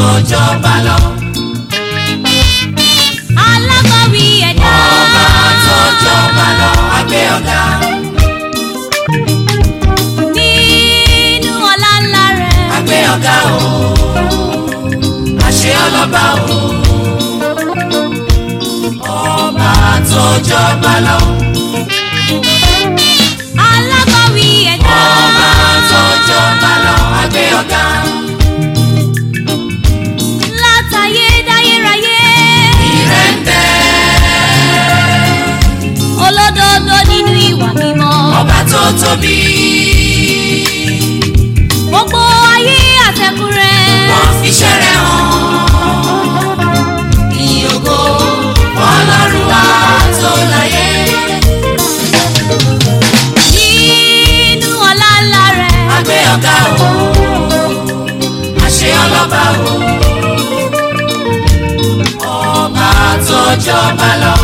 tó jọba lọ. alágbàwí ẹ̀dá. ọba tó jọba lọ. agbé ọ̀gá. nínú ọlá ńlá rẹ̀. agbé ọ̀gá o. àṣẹ ọlọ́ba o. ọba tó jọba lọ. alágbàwí ẹ̀dá. ọba tó jọba lọ. agbé ọ̀gá. látayé dáyéráyé. ìrẹ́ ń bẹ. olódodo nínú ìwà mímọ́. ọba tó tóbi. gbogbo ayé àtẹ̀kù rẹ̀. wọ́n fi ṣẹ́rẹ̀ hàn. ìyókò ọlọ́run wa tó láyé. nínú ọlá ńlá rẹ̀. agbé ọ̀gá o. àṣẹ ọlọ́ba o. ọba tó jọba lọ.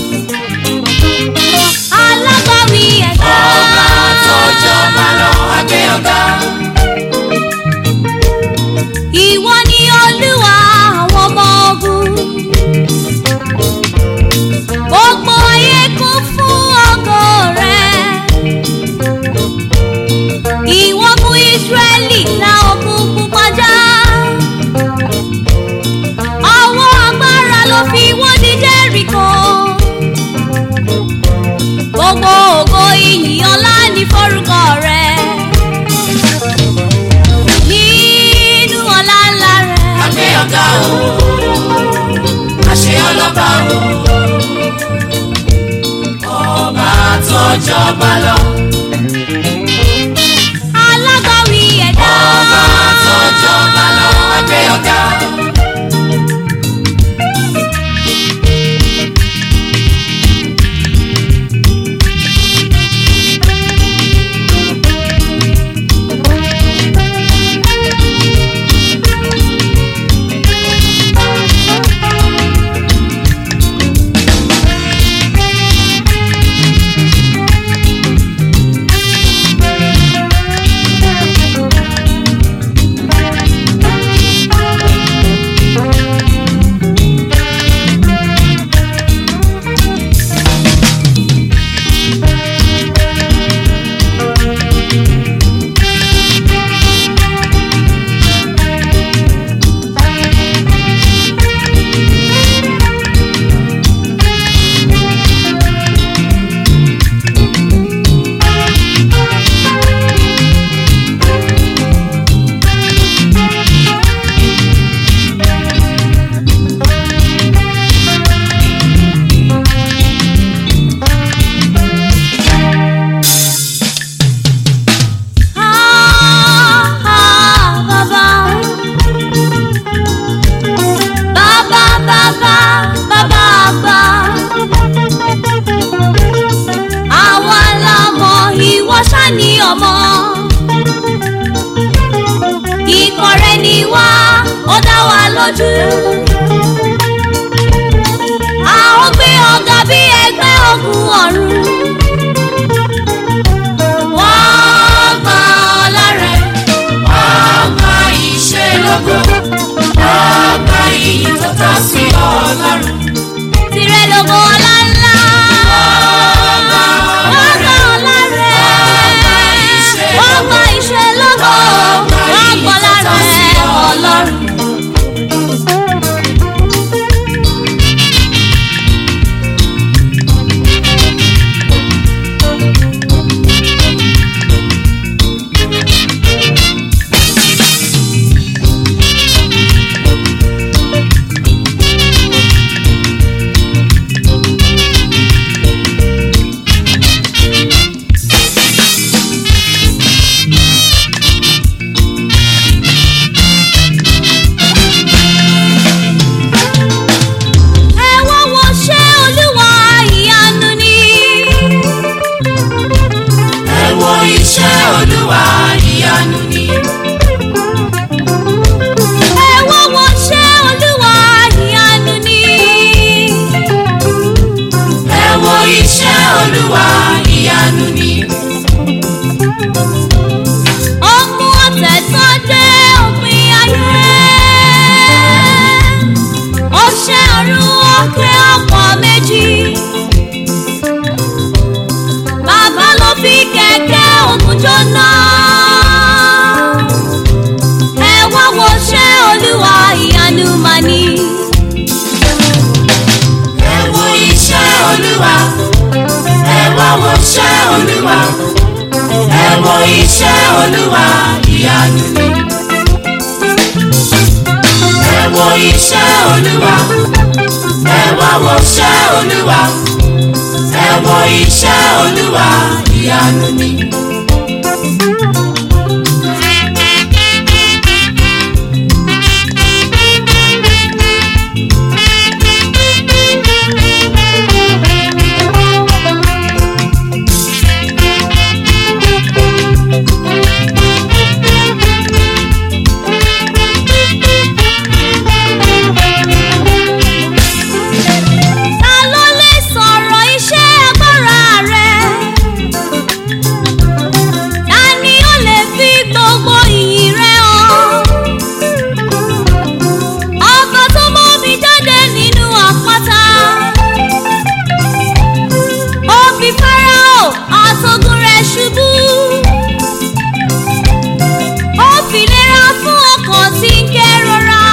alágbàwí ẹ̀dá. ọba tó jọba lọ. agbé ọ̀gá. ìwọ ni olúwa àwọn ọmọ ogun. gbogbo ayé kún fún ògo rẹ̀. ìwọ mú ìsírẹ́lì la òkun pupa já. ọwọ́ agbára ló fi wọ́n ní jẹ́ríkò. gbogbo ògo ìyìn ọlá ní forúkọ rẹ̀. nínú ọlá ńlá rẹ̀. agbé ọ̀gá o. àṣẹ ọlọ́ba o. ọba tó jọba lọ. alágbàwí ẹ̀dá. ọba tó jọba lọ. agbé ọ̀gá. Ah, ah, bàbá. Bàbá, bàbá, bàbá àgbà. Àwa la mọ̀ ìwọ ṣá ni ọmọ. Ikọ̀ rẹ̀ ni wá, ó dá wa lójú. A ó gbé ọ̀gá bí ẹgbẹ́ ogun ọ̀run. Wọ́n gba ọlá rẹ̀. ọba ìṣelógo. ọba iyì tó tọ́ sí ọlọ́run. Tirẹ̀ lógo ọlá ńlá. ọba Wọ́n gba ọlá rẹ̀. Wọ́n gba ìṣe lógo. Wọ́n gba ọlá rẹ̀ ọlọ́run. Ẹ wá wo ṣé Olúwa ìyanu ni. ẹ wo iṣẹ́ olúwa ìyanu ni. Ẹ wá wo ṣé Olúwa ìyanu ni. ẹ wo iṣẹ́ olúwa ìyanu ni. Ó mú ọ̀tẹ̀ tán dé òpin ayé. jóná. ẹ wá wo ṣẹ́ olúwa ìyanu mà ní. ẹ wo iṣẹ́ olúwa ẹ wá wo iṣẹ́ olúwa ẹ wo iṣẹ́ olúwa ìyanu ni. ẹ wo iṣẹ́ olúwa ẹ wá wo iṣẹ́ olúwa ẹ wo iṣẹ́ olúwa ìyanu ni. ta ló lè sọ̀rọ̀ iṣẹ́ agbára rẹ̀? ta ni ó lè fi gbogbo ìyìn rẹ̀ hàn? ọba tó mú mi jáde nínú àpáta. ó fi fáráò àtògùn rẹ̀ ṣubú. ó fi lera fún ọkàn tí ń kérora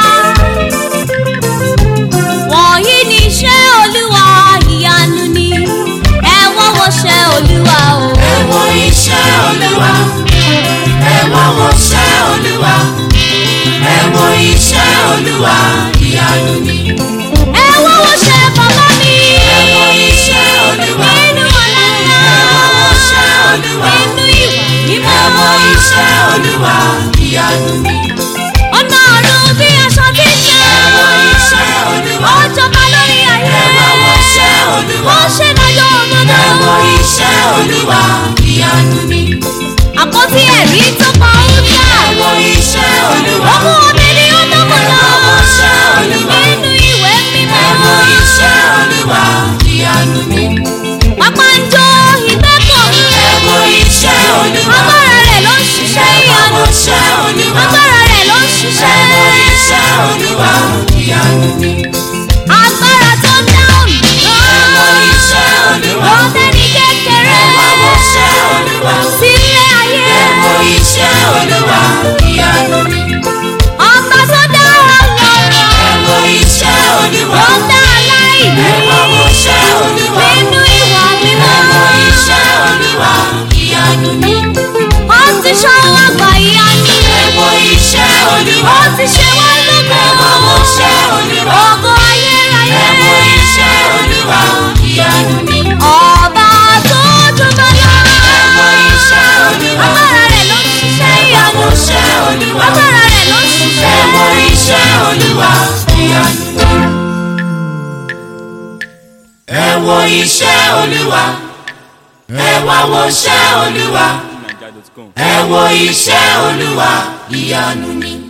wọ̀nyí ni iṣẹ́ olúwa ìyanu ni ẹ wọ́n wo ṣẹ́ olúwa o. ẹ wo iṣẹ́ olúwa ẹ wá wo iṣẹ́ olúwa ẹ wo iṣẹ́ olúwa ìyanu ni. ẹ wọ́n wo ṣẹ́ bàbá mi. ẹ wo iṣẹ́ olúwa nínú ọ̀la ńlá. ẹ wá wo iṣẹ́ olúwa nínú ìwà mímọ́. ẹ wo iṣẹ́ olúwa ìyanu ni. ọ̀nà ọ̀run bí aṣọ tí ń ṣe. ẹ wo iṣẹ́ olúwa ó jọba lórí ayé. ẹ wá wo iṣẹ́ olúwa ó ṣe dájọ́ òdodo. ẹ wo iṣẹ́ olúwa ìyanu ni. àpótí ẹ̀rí tó pa ó jà. ẹ wo iṣẹ́ olúwa ọmọ ọbẹ̀ ni ó dọ́kọ̀ ẹ lọ. wá wo iṣẹ́ olúwa nínú ìwé mímọ́. ẹ wo iṣẹ́ olúwa ìyanu ni. pápá ń jó ìgbẹ́kọ̀ mi. ẹ wo iṣẹ́ olúwa agbára rẹ̀ ló ń ṣiṣẹ́ ẹ wá wo ìyanu. iṣẹ́ olúwa agbára rẹ̀ ló ń ẹ ṣiṣẹ́. wo iṣẹ́ olúwa ìyanu ni. agbára tó dáhùn ẹ wo iṣẹ́ olúwa ó tẹ́ni kékeré. ẹ wá wo iṣẹ́ olúwa sílé ayé. ẹ wo iṣẹ́ olúwa ìyanu ni. ọba tó dá ọlọ́rọ̀. ẹ wo iṣẹ́ olúwa ó dá aláìní. ẹ wá wo iṣẹ́ olúwa nínú ìwà mímọ́. ẹ wo iṣẹ́ olúwa ìyanu ni. ó ti ṣọwọ́ àgbà ìyanu. ẹ wo iṣẹ́ olúwa ó ti ṣe wá lógo. ẹ wá wo iṣẹ́ olúwa ògo ayérayé. ẹ wo iṣẹ́ olúwa ìyanu ni. ọba tó jọba lọ. ẹ wo iṣẹ́ olúwa agbára rẹ̀ ló ń ṣiṣẹ́ ẹ wá ìyanu. wo iṣẹ́ olúwa agbára rẹ̀ ló ń ẹ ṣiṣẹ́. wo iṣẹ́ olúwa ìyanu ni. ẹ wo iṣẹ́ olúwa ẹ wá wo iṣẹ́ olúwa naija.com. ẹ wo iṣẹ́ olúwa ìyanu ni.